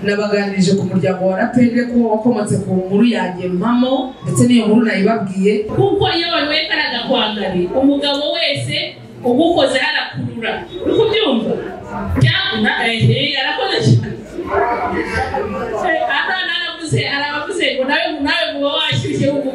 nabaganirije ku muryango wa rapere ko wakomotse ku nkuru yanjye mpamo ndetse n'iyo nkuru nayibabwiye kuko iyo banyweye karaga kwangari umugabo wese ugukoze arakurura uri kubyumva byaguna arakoze cyane atana aravuze arabavuze ngo nawe nawe muba washyushye ubu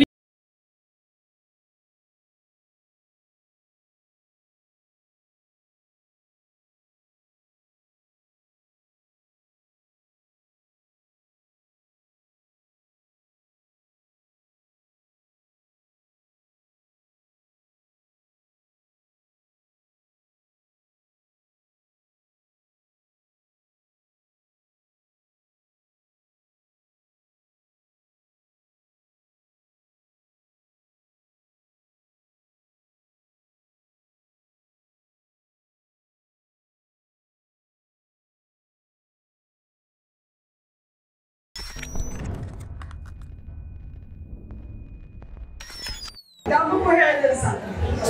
ndamuguhereza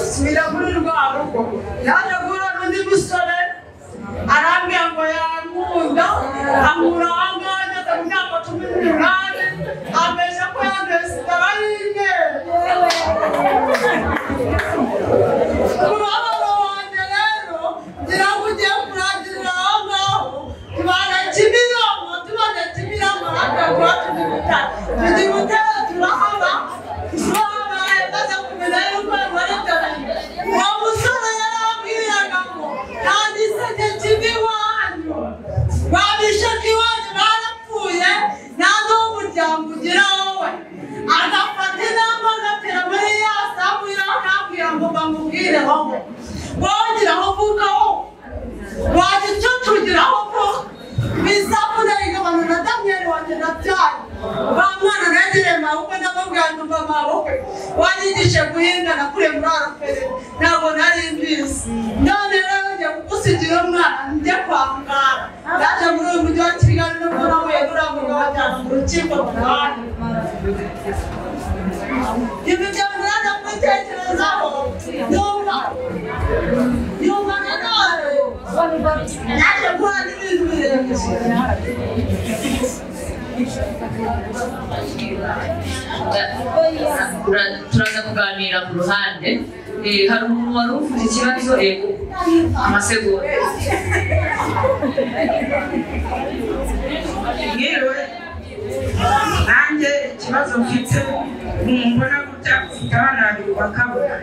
nsubira muri rwa rugo yaje guhura n'undi musore arambwira ngo yankunda ankura ahangaha ageze mu myaka cumi n'umunani ambeshya ko yanduye sida barinde umubabaro wanjye rero ngira ngo ugiye kurangirira aho ngaho tubana kimironko tubana kimironko natwe tuba turi gutara tujya gutera turahaba turahaba maze kumenya yuko barataye uwo musore yarambwiraga ngo nta giseke kiva iwanyu babishaka iwanyu barapfuye nta n'umuryango ugira wowe agafata inama agatera muri ya samu yakambwira ngo bamubwireho ngo wongeraho uvugaho wagicucugiraho ko bisabune igabano na damiyeli wanjye nabyaye wa mwana negereye amaboko ndamubwira ngo mva amaboko wanyigishe guhinga nakuriye muri araferi ntabwo nari mbizi none rero ngiye kugusigira umwana njye kwa muganga yaje muri uyu mujyi wa kigali no muri amuye muri amuye wajyana mu rukiko rwanjye ibi byo muraza kubitekerezaho yumva yumva nanone naje guhura n'ibintu birebire Tura- turaza kuganira ku ruhande Eh, hari umuntu wari ufite ikibazo yego amasegonda yewe nanjye ikibazo mfite umuntu gutya ufite abana babiri bakabura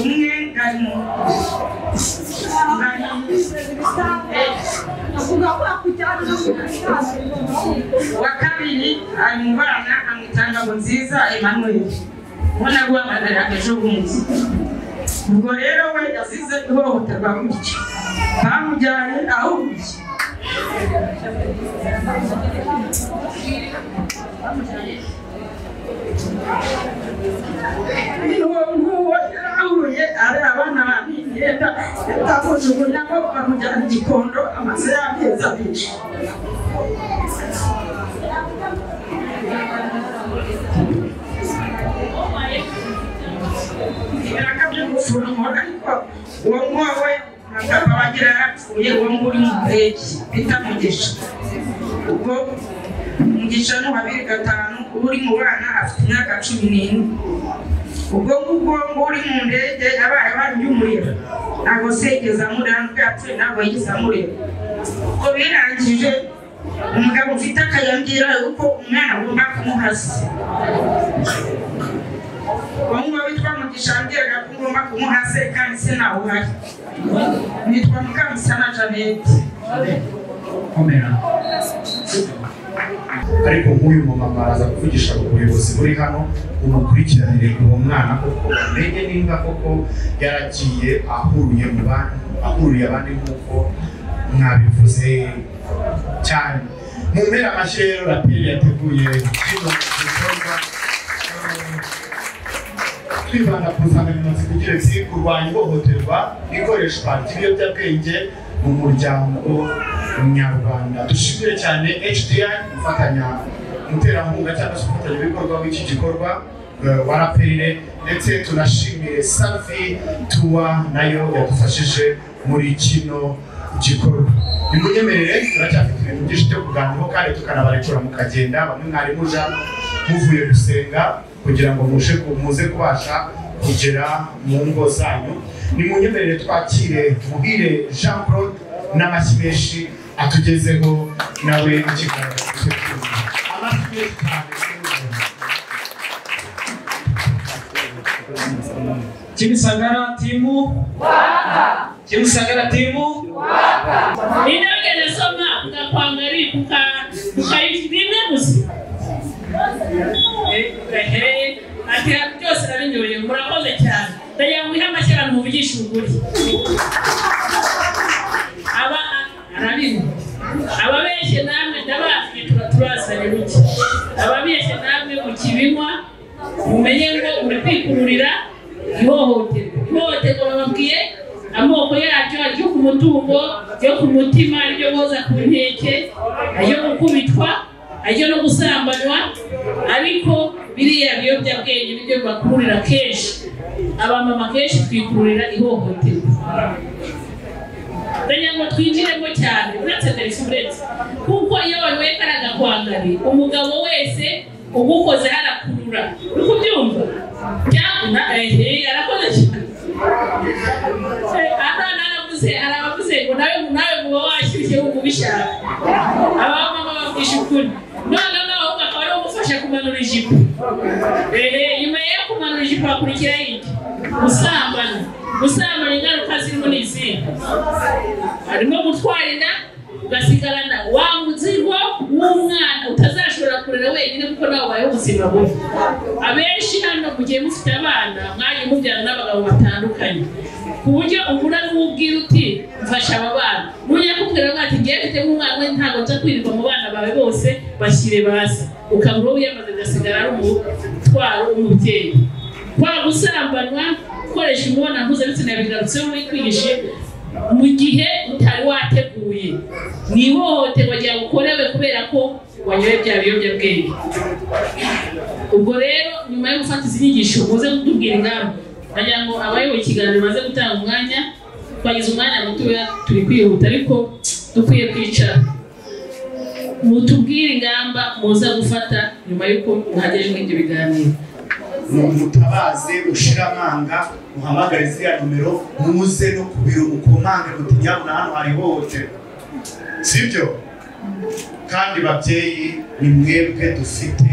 umwe ngari mu ngari uwa kabiri ari mu bana amwitanga ngo nziza emanuel ubona guhamagarira ejo bundi ubwo rero we yasize ihohoterwa gutya bamujyanye ahubuye ahuye ari abana bamigenda yatakujugunyamo bamujyana igikondo amaso y'amezi abiri ibiraka byo gufurumura ariko uwo mwowe ntabwo wagira yarapfuye uwo nguri mu ndege bita mugisha ubwo mugisha ni uwa bibiri gatanu uba uri mu bana afite imyaka cumi n'ine ubwo ngubwo nguri mu ndege yabaye abarya umuriro ntabwo se yigeze amurera nubwo yapfuye ntabwo yigeze amurera ubwo birangije umugabo ufite akayambwira uko umwana agomba kumuhasa bamwe witwa mugisha mbwiraga ko ngomba kumuhase kandi sinawuhari nitwa mukamusana janete komera ariko nk'uyu mumama araza kuvugisha ku buyobozi buri hano bumukurikiranire uwo mwana koko umenye nimba koko yaragiye ahuriye mu bandi ahuriye abandi nk'uko mwabivuze cyane mu mpera amashyi rero raperi yateguye kino gikorwa twibanda ku nsanganyamatsiko igira iti kurwanya ihohoterwa ikoreshwa ry'ibiyobyabwenge mu muryango nyarwanda dushimire cyane hdi gufatanya umuterankunga cyangwa se umufatanyabikorwa w'iki gikorwa eh, wa raperire ndetse tunashimire safi tuwa nayo yadufashije muri kino gikorwa nimunyemerere turacyafite ibintu byinshi byo kuganiraho kandi tukanabarekura mukagenda bamwe mwari muja muvuye gusenga kugira ngo mushe muze kubasha kugera mu ngo zanyu nimunyemerere twakire muhire jean claude n'amashyi menshi atugezeho nawe ikiganiro cye cy'ubu. amashyi menshi cyane Kimisagara timu waka. Kimisagara timu Ninaweza nasoma ukakuangalia kuka ukaibimwe gusa. Ehe, ati byose nabinyoye murakoze cyane. Ndagira ngo ihe amashyira muvugishe ukuri. Aba arabizi. Ababeshye namwe ndabafite tuba turasanye buke. Ababeshye namwe mukibinywa mumenye ngo uri kwikururira ihohoterwa. Ihohoterwa bababwiye amoko yaryo aryo ku mutungo, aryo ku mutima, aryo boza ku nkeke, aryo gukubitwa, aryo no gusambanwa, ariko biriya biyobyabwenge nibyo bibakururira kenshi. Abamama kenshi twikururira ihohoterwa kugira ngo twinjiremo cyane uretse Mercedes kuko iyo banyweka agakwangari umugabo wese ugukoze arakurura uri kubyumva byakunda ehe arakoze cyane ata naravuze arabavuze ngo nawe nawe muba washyushye ngo ubishaka abamama babwisha ukuri noneho nawe akaba ari umufasha kumanura ijipo ehe nyuma yo kumanura ijipo hakurikiraho iki gusambana gusambana ingaruka zirimo ni izihe harimo gutwara inda ugasigarana wa muzigo w'umwana utazashobora kurera wenyine kuko nawe ubayeho ubuzima bubi abenshi hano mugihe mufite abana mwaje mubyara n'abagabo batandukanye ku buryo uhura n'uwubwira uti mfasha aba bana nujya kubwira ngo ati ngiye mfitemo umwana we ntabwo nza kwirirwa mu bana bawe bose bashyire basi ukabura uwo wiyamaze agasigara ari umutwaro w'umubyeyi kwa gusambanwa gukoresha imibonano mpuzabitsina bigarutseho muri kwigishe mu gihe utari wateguye ni ihohoterwa ryagukorewe kubera ko wanyoye bya biyobyabwenge ubwo rero nyuma yo gufata izi nyigisho muze kutubwira ingamba nagira ngo abayoboye ikiganiro baze gutanga umwanya twagize umwanya mutoya turi kwihuta ariko dukwiye kwicara mutubwire ingamba muza gufata nyuma y'uko muhageje muri ibyo biganiro mutabaze ushira amanga muhamagare ziriya nomero muze no ku biro mukomanga muti nyabuna hano hari ihohoterwa sibyo kandi babyeyi ni mwebwe dufite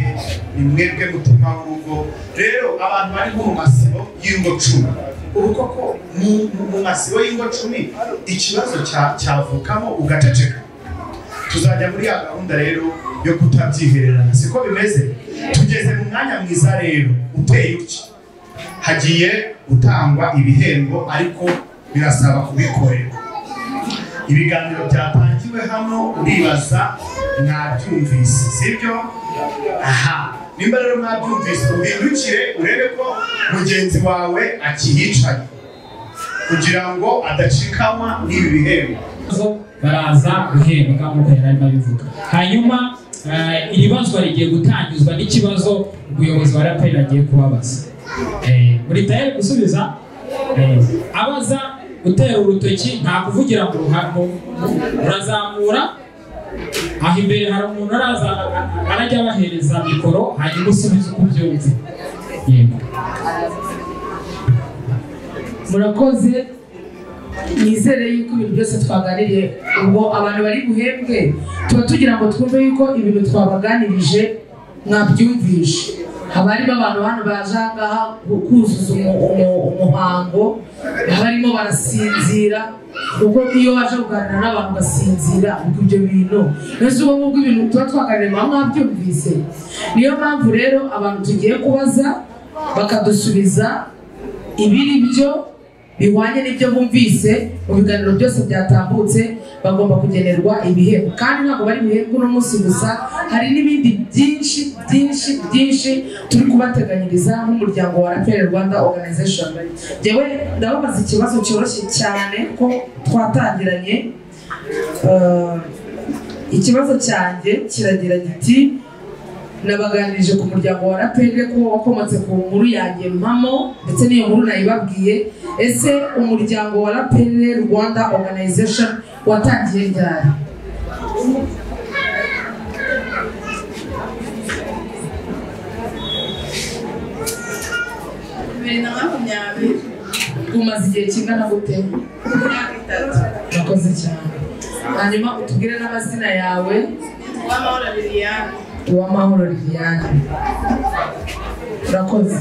ni mwebwe mutima w'urugo rero abantu bari nko mu masibo y'ingo cumi ubu koko mu- mu- mu masibo y'ingo cumi ikibazo cya- cyavukamo ugaceceka tuzajya muri ya gahunda rero yo kutabyihererana siko bimeze tugeze mu mwanya mwiza rero uteye utya hagiye gutangwa ibihembo ariko birasaba kubikorera ibiganiro byatangiwe hano uribaza mwabyumvise sibyo aha nimba rero mwabyumvise uhindukire urebe ko mugenzi wawe akihicaye kugira ngo adacikanwa n'ibi bihembo zo baraza guhembwa nk'uko yari arimo abivuga hanyuma eh, iri bazwa rigiye gutangizwa n'ikibazo umuyobozi wa raperi agiye kubabaza Eh, muri tayari gusubiza eh, abaza gutera urutoki nta kuvugira mu ruhamo urazamura aho imbere hari umuntu araza arajya abahereza mikoro hanyuma usubiza uko ubyumva yego murakoze nizere yuko ibintu byose twaganiriye ubwo abantu bari buhembwe tuba tugira ngo twumve yuko ibintu twabaganirije mwabyumvishe haba harimo abantu hano baje aha ngaha ku- kuzuza umu- umu- umuhango barimo barasinzira ubwo iyo baje kuganira n'abantu basinzira ubwo ibyo bintu mbese ubwo ngubwo ibintu tuba twaganiriye muba mwabyumvise niyo mpamvu rero abantu tugiye kubaza bakadusubiza ibiri byo bihwanye n'ibyo bumvise mu biganiro byose byatambutse bagomba kugenerwa ibihembo kandi ntabwo bari ibihembo uno munsi gusa hari n'ibindi byinshi byinshi byinshi turi kubateganyiriza nk'umuryango wa raperi rwanda organization njyewe ndababaza ikibazo cyoroshye cyane ko twatangiranye Eh, ikibazo cyanjye kiragira giti nabaganirije ku muryango wa rapere ko wakomotse ku nkuru yanjye mpamo ndetse n'iyo nkuru nayibabwiye ese umuryango wa rapere rwanda organization watangiye ryari bibiri na makumyabiri umaze igihe kingana gute imyaka itatu urakoze cyane hanyuma utubwire n'amazina yawe uwamahoro liliane uwamahoro liliane urakoze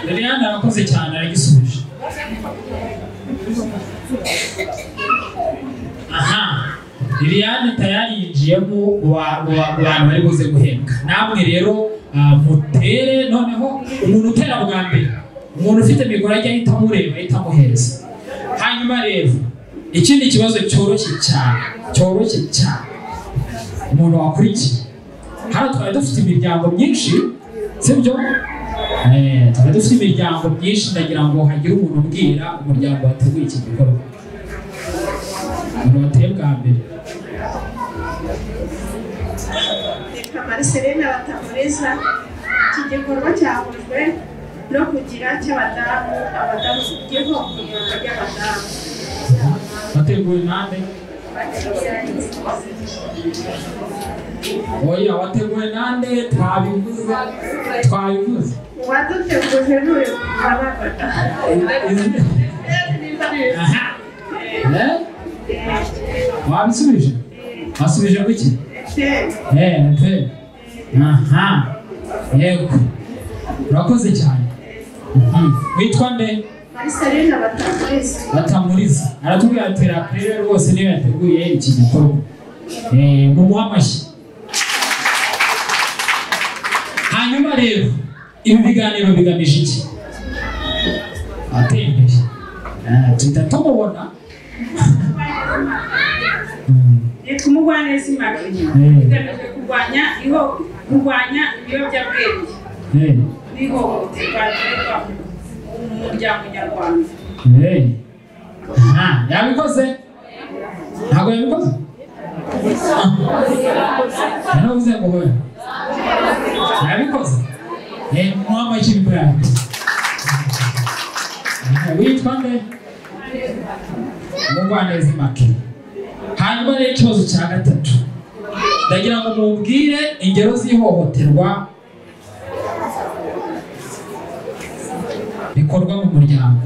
liliane arakoze cyane aragisubiza aha liliane tayari yinjiyemo wa- wa- mu bantu bari buze guhembwa namwe rero ah, mutere noneho umuntu utera bwa mbere umuntu ufite mikoro ajya ahita amureba ahita amuhereza hanyuma rero ikindi kibazo cyoroshye cyane cyoroshye cyane umuntu wakurikiye hano twari dufite imiryango myinshi sibyo Eh, twari dufite imiryango myinshi ndagira ngo hagire umuntu ubwira umuryango wateguye iki gikorwa umuntu wateye bwa mbere reka mariseline batamuriza iki gikorwa cyahujwe no kugira cy'abadamu abadamu cy'igihugu ry'abadamu wateguwe nande oya wateguwe nande twabivuze twabivuze uwaduteguje n'uyu murababata aha Eh? wabisubije wasubije kuki Eh, pe. aha yego urakoze cyane Mhm. witwa nde mariseline batamuriza batamuriza aratubwira ati rapere rwose niyo yateguye iki gikorwa Eh, mumuhe amashyi hanyuma rero ibi biganiro bigamije iki ateye imbere Eh, tuhita tumubona Mm, ni kumugwaneza impaka eh, igamije kurwanya iho- kurwanya ibiyobyabwenge eh, n'ihohoterwa rikorerwa mu muryango nyarwanda eh. Aha, yabikoze ntabwo yabikoze Ah, yaravuze ngo hoya yabikoze Eh, mumuhe amashyi nibwo yabikoze Eh, witwa nde umugwaneza impaka hanyuma rero ikibazo cya gatatu ndagira ngo mubwire ingero z'ihohoterwa bikorwa mu muryango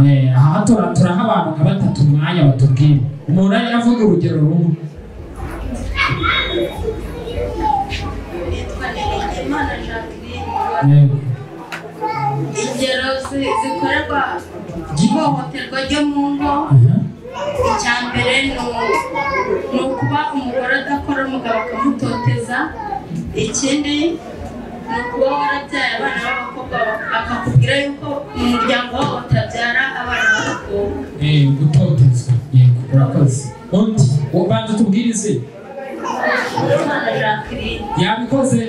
Eh, aha tura- turaha abantu nka batatu umwanya batubwire umuntu ari avuga urugero rumwe yitwa Nirimana Jacqueline Eh, ingero zi- zikorerwa ihohoterwa ryo mu ngo aha, icya mbere ni u- ni ukuba umugore adakora umugabo akamutoteza ikindi ni ukuba warabyaye abana b'abakobwa akakubwira yuko mu muryango wabo batabyara abana b'abakobwa eh, gutotezwa yego urakoze undi ubanza tubwirize Nirimana Jacqueline yabikoze